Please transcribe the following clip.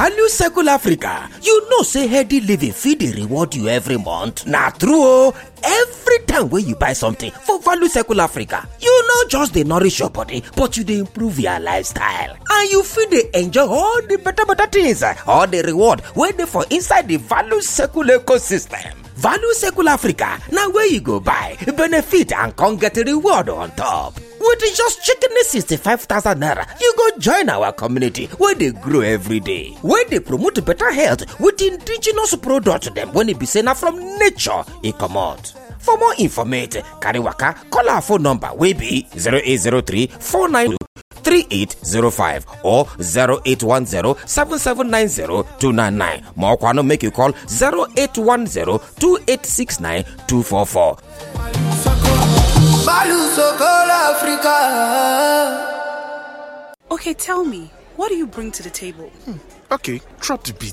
value circle africa you know say healthy living fit dey reward you every month na true o every time wey you buy something for value circle africa you no just dey nourish your body but you dey improve your lifestyle and you fit dey enjoy all the better better things all the reward wey dey for inside the value circle ecosystem value circle africa na where you go buy benefit and come get reward on top with just shekini 65000 naira you go join our community wey dey grow every day wey dey promote better health with indigenous products dem wey e be say na from nature e comot for more information carry waka call our phone number wey be 0803 492 3805 or 0810-7790-299 ma ọkwanụ make you call 0810-2869-244 Value Circle Africa. Okay, tell me, what do you bring to the table? Okay, drop the beat.